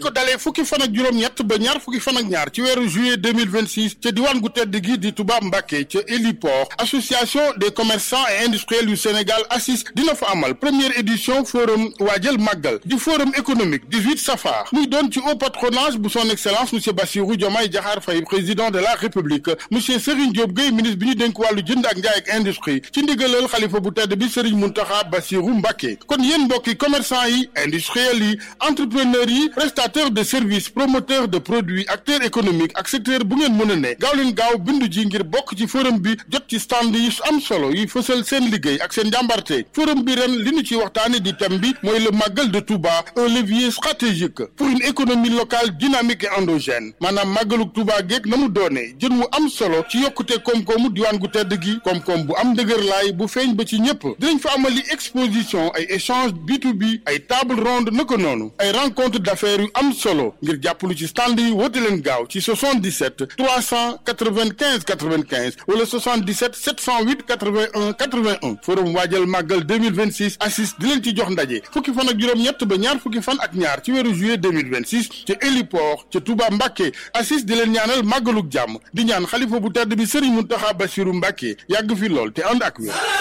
ko dalee fukki fan ak juróom-ñett ba ñaar fukki fan ak ñaar ci weeru juillet 2026 ca diwaan gu tedd gi di Touba Mbacké ca héliport association des commerçants et industriels yu Sénégal ACIS dina fa amal première édition forum waajal màggal di forum économique 18 safar muy doon ci haut patronage bu son excellence monsieur Bassirou Diomaye Diakhar Faye président de la république monsieur Serigne Diop Gueye ministre bi ñu dénk wàllu jënd ak njaay ak industrie ci ndigalal xalifa bu tedd bi Serigne Mountakha Bassirou Mbacké kon yéen mbokki commerçant yi industriels yi entrepreneurs yi prestataires de services promoteurs de produits acteurs économiques ak secteur bu ngeen mën a ne gaaw leen gaaw bindu ji ngir bokk ci forum bi jot ci stand yi am solo yi fësal seen liggéey ak seen njàmbarte forum bi ren li ñu ci waxtaane di thème bi mooy le màggal de Touba un levier stratégique pour une économie locale dynamique et endogène maanaam màggaluk Touba geeg na mu doonee jën mu am solo ci yokkute koom-koomu diwaan gu tedd gi koom-koom bu am dëgër laay bu feeñ ba ci ñëpp dinañ fa amali exposition ay échange B2B ay table ronde naka noonu ay rencontre d'affaires yu am solo ngir jàppalu ci stand yi woote leen gaaw ci 77 395 95 wala 77 708 81 81 forum waajal màggal 2026 assis di leen ci jox ndaje fukki fan ak juróom-ñett ba ñaar fukki fan ak ñaar ci weeru juillet 2026 ca héliport ca Touba Mbacké assis di leen ñaanal màggaluk jàmm di ñaan xalifa bu tedd bi Serigne Mountakha Bassirou Mbacké yàgg fi lool te ànd ak wér